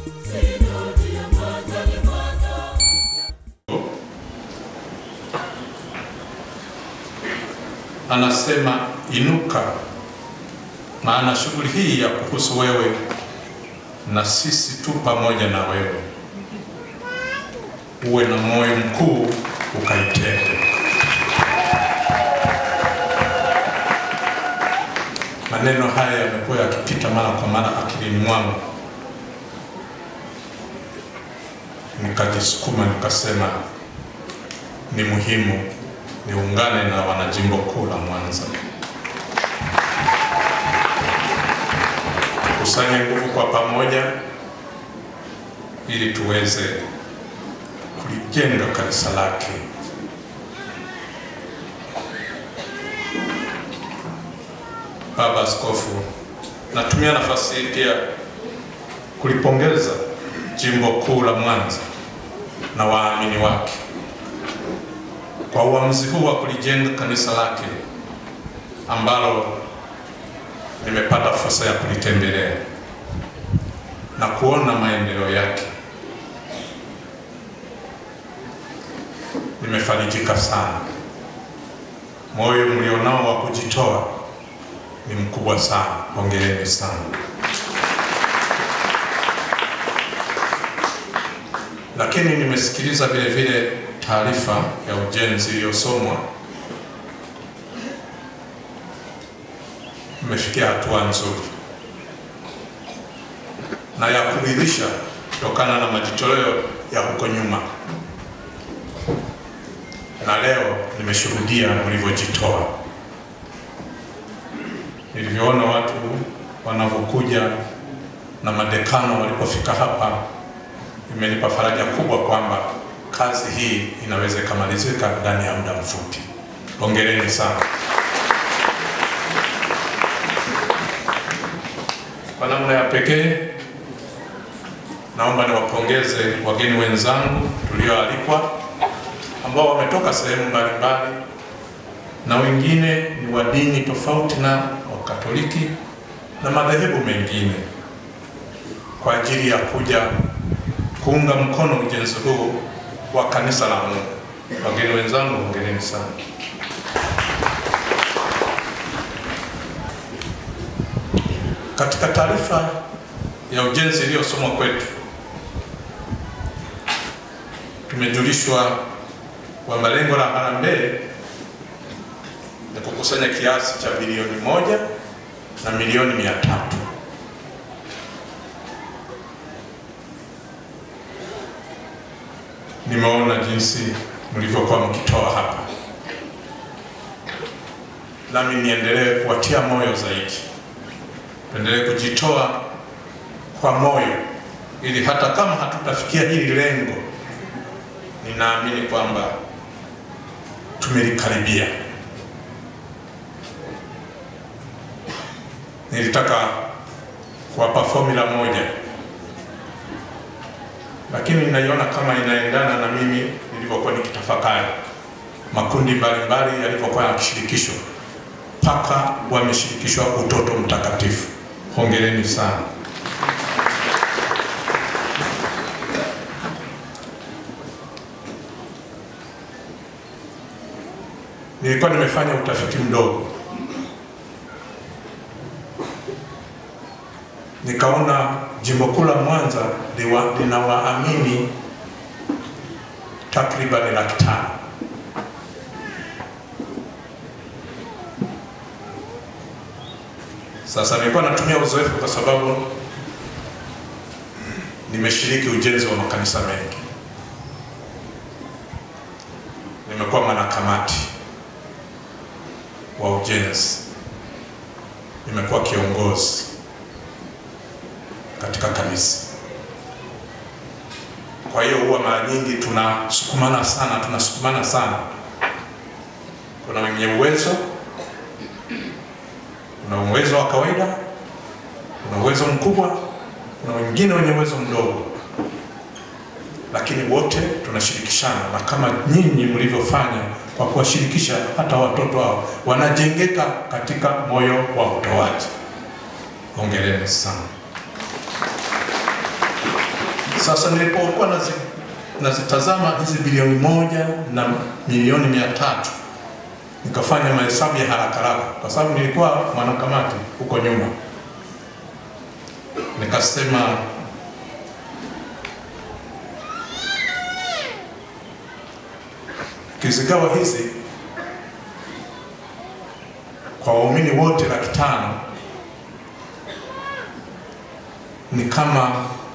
anasema inuka, maana shughuli hii ya kuhusu wewe na sisi tu pamoja na wewe. Uwe na moyo mkuu ukaitende. Maneno haya yamekuwa yakipita mara kwa mara akilini mwangu, nikajisukuma nikasema ni muhimu niungane na wanajimbo kuu la Mwanza, kusanye nguvu kwa pamoja ili tuweze kulijenga kanisa lake. Baba Askofu, natumia nafasi hii pia kulipongeza jimbo kuu la Mwanza na waamini wake kwa uamuzi huu wa kulijenga kanisa lake ambalo nimepata fursa ya kulitembelea na kuona maendeleo yake. Nimefarijika sana. Moyo mlionao wa kujitoa ni mkubwa sana. Hongereni sana. Lakini nimesikiliza vile vile taarifa ya ujenzi iliyosomwa, imefikia hatua nzuri na ya kuridhisha kutokana na majitoleo ya huko nyuma, na leo nimeshuhudia mlivyojitoa, nilivyoona watu wanavyokuja na madekano walipofika hapa, imenipa faraja kubwa kwamba kazi hii inaweza ikamalizika ndani ya muda mfupi. Hongereni sana. Kwa namna ya pekee, naomba niwapongeze wageni wenzangu tulioalikwa ambao wametoka sehemu mbalimbali na wengine ni wa dini tofauti na Wakatoliki na madhehebu mengine kwa ajili ya kuja kuunga mkono ujenzi huu wa kanisa la Mungu. Wageni wenzangu, hongereni sana. Katika taarifa ya ujenzi iliyosomwa kwetu, tumejulishwa kwamba lengo la harambee ni kukusanya kiasi cha bilioni moja na milioni mia tatu Nimeona jinsi mlivyokuwa mkitoa hapa, nami niendelee kuwatia moyo zaidi, tuendelee kujitoa kwa moyo, ili hata kama hatutafikia hili lengo, ninaamini kwamba tumelikaribia. Nilitaka kuwapa formula moja lakini ninaiona kama inaendana na mimi nilivyokuwa nikitafakari makundi mbalimbali yalivyokuwa yakishirikishwa mpaka wameshirikishwa utoto mtakatifu. Hongereni sana. Nilikuwa nimefanya utafiti mdogo, nikaona jimbo kuu la Mwanza lina waamini takribani laki tano. Sasa nilikuwa natumia uzoefu kwa sababu nimeshiriki ujenzi wa makanisa mengi, nimekuwa mwanakamati wa ujenzi, nimekuwa kiongozi katika kanisa. Kwa hiyo huwa mara nyingi tunasukumana sana, tunasukumana sana. Kuna wenye uwezo, kuna uwezo wa kawaida, kuna uwezo mkubwa, kuna wengine wenye uwezo mdogo, lakini wote tunashirikishana, na kama nyinyi mlivyofanya kwa kuwashirikisha hata watoto hao, wanajengeka katika moyo wa utoaji. Hongereni sana. Sasa nilipokuwa nazi, nazitazama hizi bilioni moja na milioni mia tatu nikafanya mahesabu ya haraka haraka, kwa sababu nilikuwa mwanakamati huko nyuma, nikasema kizigawa hizi kwa waumini wote laki tano ni kama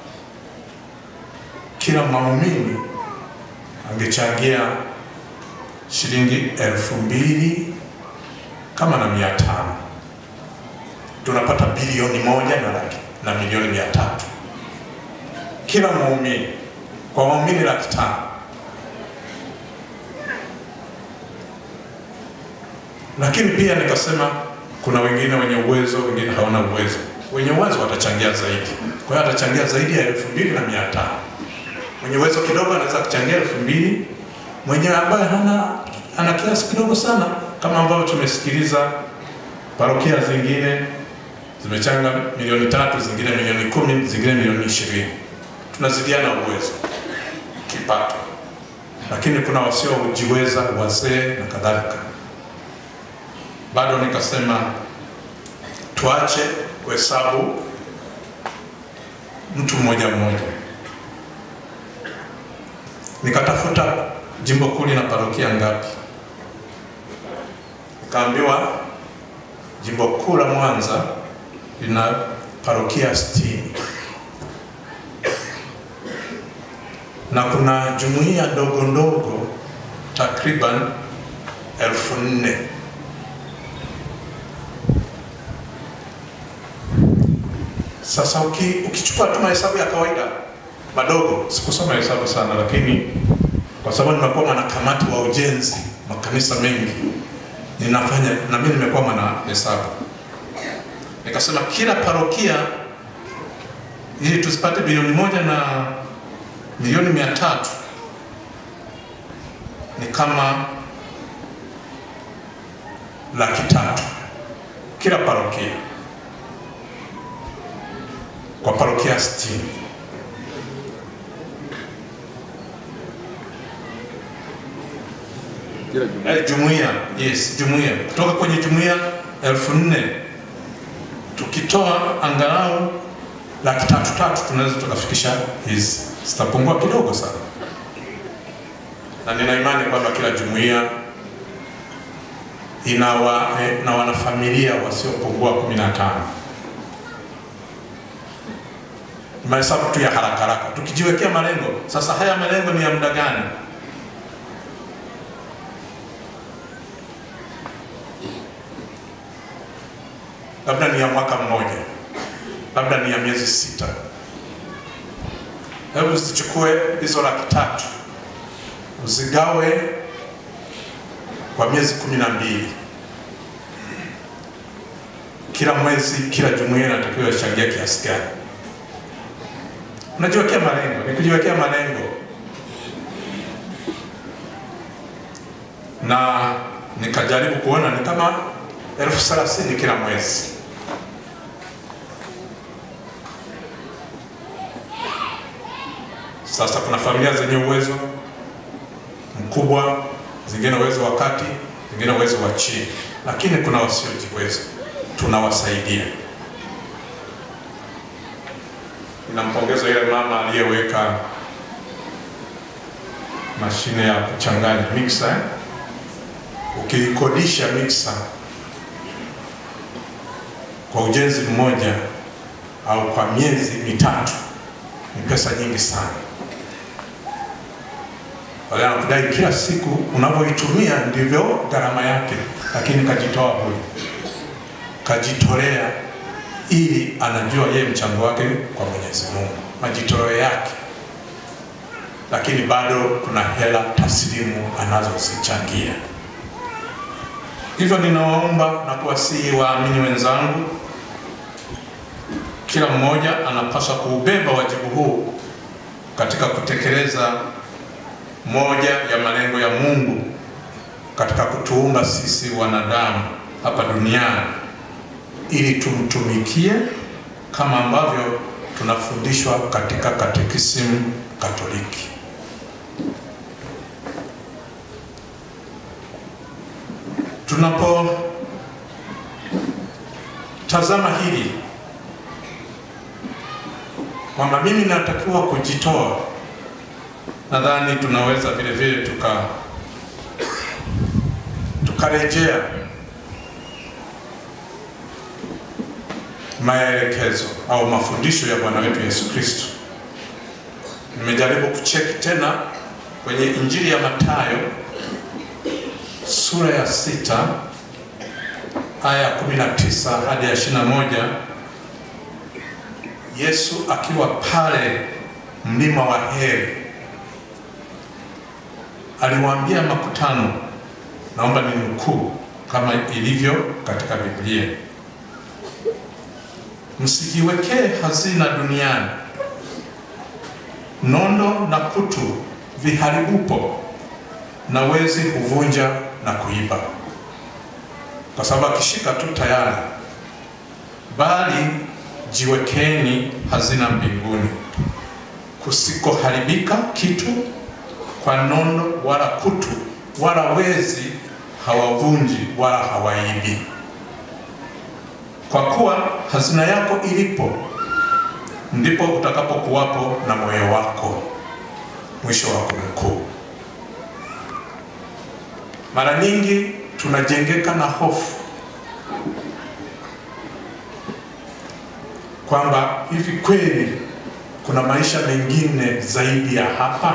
kila muumini angechangia shilingi elfu mbili kama na mia tano tunapata bilioni moja na laki na milioni mia tatu kila muumini kwa waumini laki tano lakini pia nikasema kuna wengine wenye uwezo, wengine hawana uwezo. Wenye uwezo watachangia zaidi, kwa hiyo atachangia zaidi ya elfu mbili na mia tano. Mwenye uwezo kidogo anaweza kuchangia elfu mbili mwenye ambaye hana ana kiasi kidogo sana, kama ambavyo tumesikiliza parokia zingine zimechanga milioni tatu, zingine milioni kumi, zingine milioni ishirini. Tunazidiana uwezo kipato, lakini kuna wasiojiweza, wazee na kadhalika bado nikasema tuache kuhesabu mtu mmoja mmoja. Nikatafuta jimbo kuu lina parokia ngapi, nikaambiwa jimbo kuu la Mwanza lina parokia sitini na kuna jumuiya ndogo ndogo takriban elfu nne Sasa uki, ukichukua tu mahesabu ya kawaida madogo, sikusoma hesabu sana, lakini kwa sababu nimekuwa mwanakamati wa ujenzi makanisa mengi, ninafanya na mimi nimekuwa mwana hesabu, nikasema kila parokia ili tusipate bilioni moja na milioni mia tatu ni kama laki tatu kila parokia kwa parokia 60. Eh, jumuiya yes, jumuiya kutoka kwenye jumuiya elfu nne tukitoa angalau laki tatu tatu tunaweza tukafikisha hizi, zitapungua kidogo sana, na nina imani kwamba kila jumuiya ina wa, eh, na wanafamilia wasiopungua kumi na tano mahesabu tu ya haraka haraka, tukijiwekea malengo. Sasa haya malengo ni ya muda gani? Labda ni ya mwaka mmoja, labda ni ya miezi sita. Hebu zichukue hizo laki tatu uzigawe kwa miezi kumi na mbili. Kila mwezi, kila jumuiya inatakiwa ichangia kiasi gani? Unajiwekea malengo, ni kujiwekea malengo, na nikajaribu kuona ni kama elfu thelathini kila mwezi. Sasa kuna familia zenye uwezo mkubwa, zingine uwezo wa kati, zingine uwezo wa chini, lakini kuna wasiojiweza, tunawasaidia. Ninampongeza yule mama aliyeweka mashine ya kuchanganya mixer. eh? Ukikodisha mixer kwa ujenzi mmoja au kwa miezi mitatu ni pesa nyingi sana. Wale anakudai kila siku unavyoitumia ndivyo gharama yake, lakini kajitoa bure, kajitolea ili anajua yeye mchango wake kwa Mwenyezi Mungu, majitoleo yake, lakini bado kuna hela taslimu anazozichangia. Hivyo ninawaomba na kuwasihi waamini wenzangu, kila mmoja anapaswa kuubeba wajibu huu katika kutekeleza moja ya malengo ya Mungu katika kutuumba sisi wanadamu hapa duniani ili tumtumikie kama ambavyo tunafundishwa katika katekisimu Katoliki. Tunapotazama hili kwamba mimi natakiwa kujitoa, nadhani tunaweza vile vile tuka tukarejea maelekezo au mafundisho ya Bwana wetu Yesu Kristo. Nimejaribu kucheki tena kwenye Injili ya Mathayo sura ya sita aya ya 19 hadi ya 21, Yesu akiwa pale mlima wa Heri aliwaambia makutano, naomba ni nukuu kama ilivyo katika Biblia Msijiwekee hazina duniani, nondo na kutu viharibupo, na wezi huvunja na kuiba, kwa sababu akishika tu tayari. Bali jiwekeni hazina mbinguni, kusikoharibika kitu kwa nondo wala kutu, wala wezi hawavunji wala hawaibi kwa kuwa hazina yako ilipo ndipo utakapokuwapo na moyo wako. Mwisho wa kunukuu. Mara nyingi tunajengeka na hofu kwamba hivi kweli kuna maisha mengine zaidi ya hapa.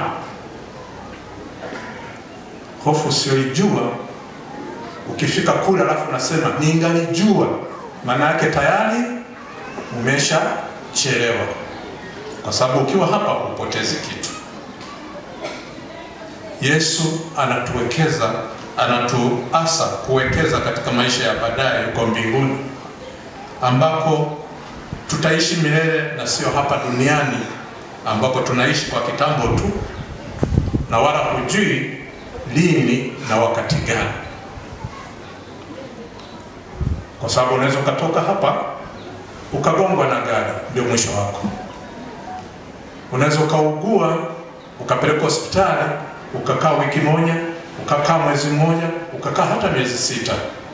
Hofu usiyoijua, ukifika kule alafu unasema ningalijua maana yake tayari umeshachelewa, kwa sababu ukiwa hapa hupotezi kitu. Yesu anatuwekeza, anatuasa kuwekeza katika maisha ya baadaye huko mbinguni, ambako tutaishi milele na sio hapa duniani ambako tunaishi kwa kitambo tu, na wala hujui lini na wakati gani kwa sababu unaweza ukatoka hapa ukagongwa na gari, ndio mwisho wako. Unaweza ukaugua ukapelekwa hospitali ukakaa wiki moja, ukakaa mwezi mmoja, ukakaa hata miezi sita,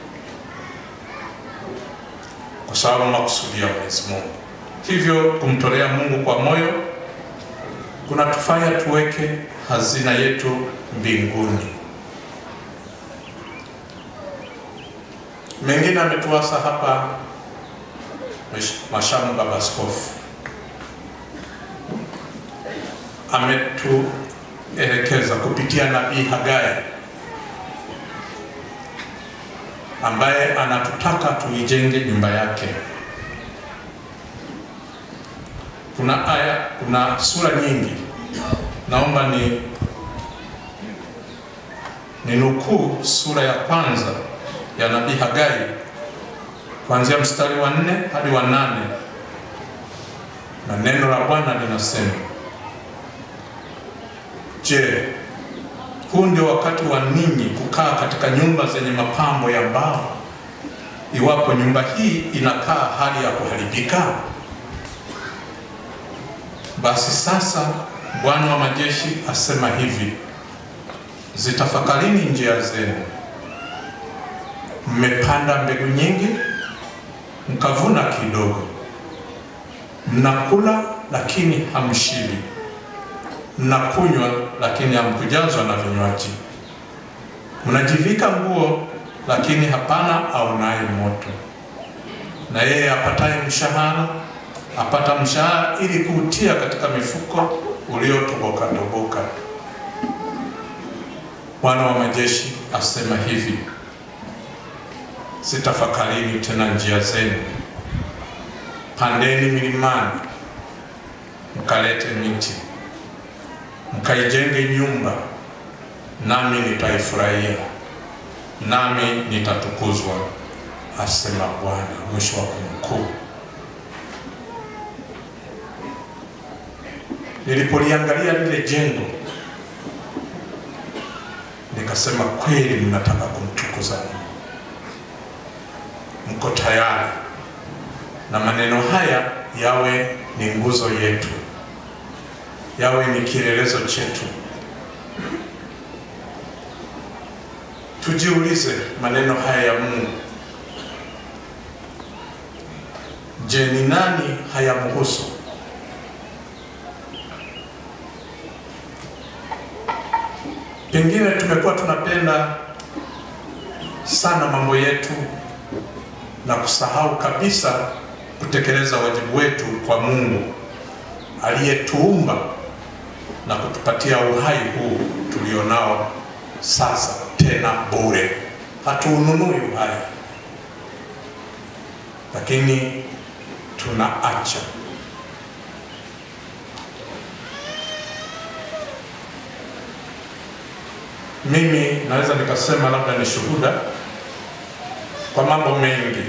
kwa sababu makusudi ya Mwenyezi Mungu. Hivyo kumtolea Mungu kwa moyo kunatufanya tuweke hazina yetu mbinguni. Mengine ametuasa hapa Mashamu Baba Askofu ametuelekeza kupitia nabii Hagai ambaye anatutaka tuijenge nyumba yake. Kuna aya, kuna sura nyingi, naomba ni ni nukuu sura ya kwanza ya nabii Hagai kuanzia mstari wa nne hadi wa nane na neno la Bwana linasema, Je, huu ndio wakati wa ninyi kukaa katika nyumba zenye mapambo ya mbao, iwapo nyumba hii inakaa hali ya kuharibika? Basi sasa Bwana wa majeshi asema hivi, zitafakarini njia zenu mmepanda mbegu nyingi, mkavuna kidogo. Mnakula lakini hamshibi, mnakunywa lakini hamkujazwa na vinywaji. Mnajivika nguo lakini hapana aonaye moto. Na yeye apataye mshahara apata mshahara ili kuutia katika mifuko uliotoboka toboka. Bwana wa majeshi asema hivi Zitafakarini tena njia zenu, pandeni milimani, mkalete miti, mkaijenge nyumba, nami nitaifurahia, nami nitatukuzwa, asema Bwana. Mwisho wa kunukuu. Nilipoliangalia lile jengo nikasema, kweli mnataka kumtukuza Mungu mko tayari na maneno haya yawe ni nguzo yetu, yawe ni kielelezo chetu. Tujiulize maneno haya ya Mungu. Je, ni nani hayamhusu? Pengine tumekuwa tunapenda sana mambo yetu na kusahau kabisa kutekeleza wajibu wetu kwa Mungu aliyetuumba na kutupatia uhai huu tulionao sasa, tena bure. Hatuununui uhai, lakini tunaacha. Mimi naweza nikasema labda ni shuhuda kwa mambo mengi,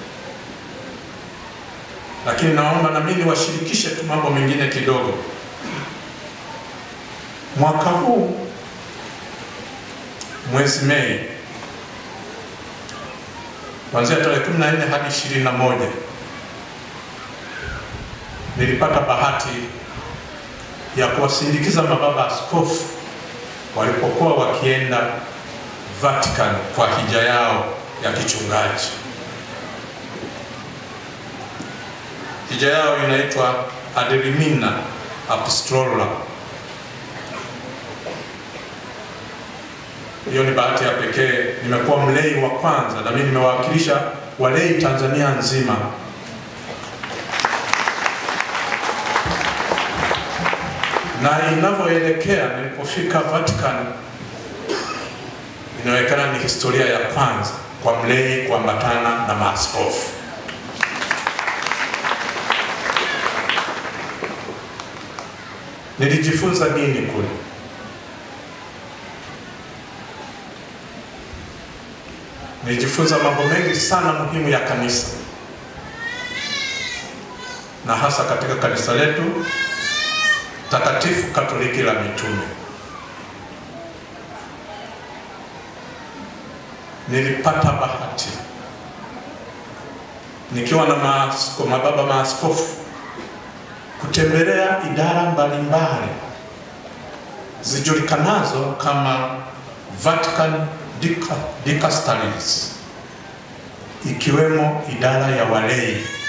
lakini naomba na mimi niwashirikishe tu mambo mengine kidogo. Mwaka huu mwezi Mei kuanzia tarehe 14 hadi 21 nilipata bahati ya kuwasindikiza mababa askofu walipokuwa wakienda Vatican kwa hija yao ya kichungaji. Hija yao inaitwa Ad limina Apostolorum. Hiyo ni bahati ya pekee. Nimekuwa mlei wa kwanza na mimi nimewakilisha walei Tanzania nzima na inavyoelekea nilipofika Vatican, inaonekana ni historia ya kwanza kwa mlei kuambatana na maaskofu. Nilijifunza nini kule? Nilijifunza mambo mengi sana muhimu ya kanisa, na hasa katika kanisa letu takatifu Katoliki la mitume. Nilipata bahati nikiwa na maasko, mababa maaskofu kutembelea idara mbalimbali zijulikanazo kama Vatican Dicasteries ikiwemo idara ya walei